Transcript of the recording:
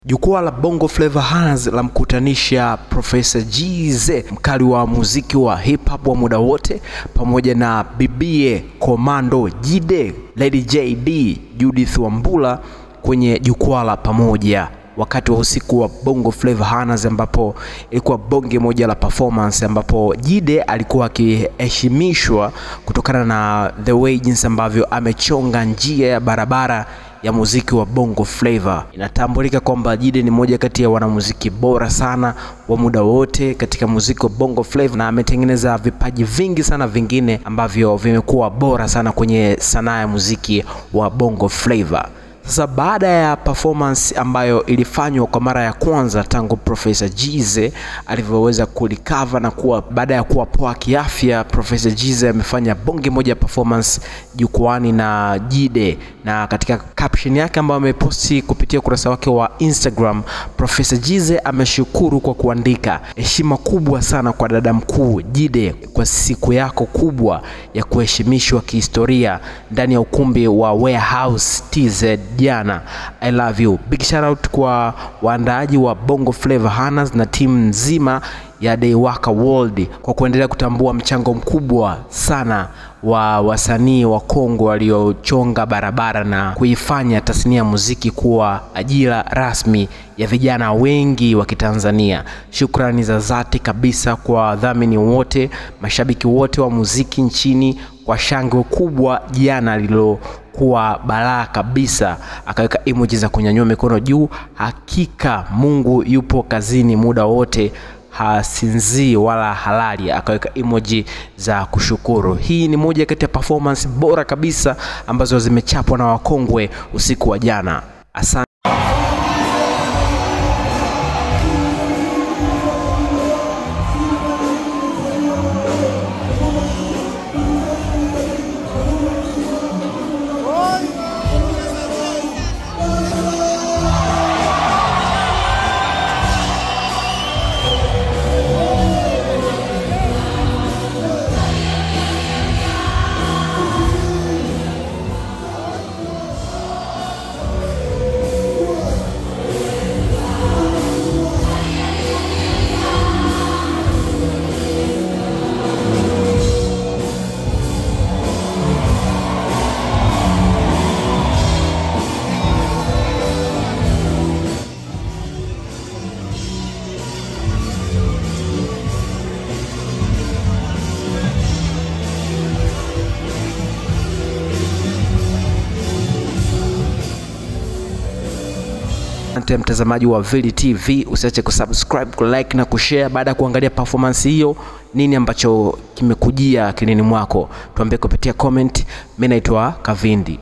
Jukwaa la Bongo Flava Honors la mkutanisha Profesa Jize, mkali wa muziki wa hip hop wa muda wote, pamoja na bibie Komando Jide, Lady JD, Judith Wambula kwenye jukwaa la pamoja wakati wa usiku wa Bongo Flava Honors, ambapo ilikuwa bonge moja la performance, ambapo Jide alikuwa akiheshimishwa kutokana na the way jinsi ambavyo amechonga njia ya barabara ya muziki wa Bongo Flava. Inatambulika kwamba Jide ni moja kati ya wanamuziki bora sana wa muda wote katika muziki wa Bongo Flava na ametengeneza vipaji vingi sana vingine ambavyo vimekuwa bora sana kwenye sanaa ya muziki wa Bongo Flava. Sasa baada ya performance ambayo ilifanywa kwa mara ya kwanza tangu Profesa Jize alivyoweza kulikava na kuwa baada ya kuwa poa kiafya, Profesa Jize amefanya bonge moja ya performance jukwani na Jide, na katika caption yake ambayo ameposti kupitia ukurasa wake wa Instagram, Profesa Jize ameshukuru kwa kuandika, heshima kubwa sana kwa dada mkuu Jide kwa siku yako kubwa ya kuheshimishwa kihistoria ndani ya ukumbi wa Warehouse TZ jana. I love you. Big shout out kwa waandaaji wa Bongo Flava Honors na timu nzima ya Daywaka World kwa kuendelea kutambua mchango mkubwa sana wa wasanii wa Kongo waliochonga barabara na kuifanya tasnia ya muziki kuwa ajira rasmi ya vijana wengi wa Kitanzania. Shukrani za dhati kabisa kwa wadhamini wote, mashabiki wote wa muziki nchini kwa shangwe kubwa jana lililokuwa balaa kabisa. Akaweka emoji za kunyanyua mikono juu. Hakika Mungu yupo kazini muda wote hasinzii wala halali, akaweka emoji za kushukuru. Hii ni moja kati ya performance bora kabisa ambazo zimechapwa na wakongwe usiku wa jana. Asante. Asante mtazamaji wa Vili TV, usiache kusubscribe, kulike na kushare. Baada ya kuangalia performance hiyo, nini ambacho kimekujia akilini mwako? Tuambie kupitia comment. Mimi naitwa Kavindi.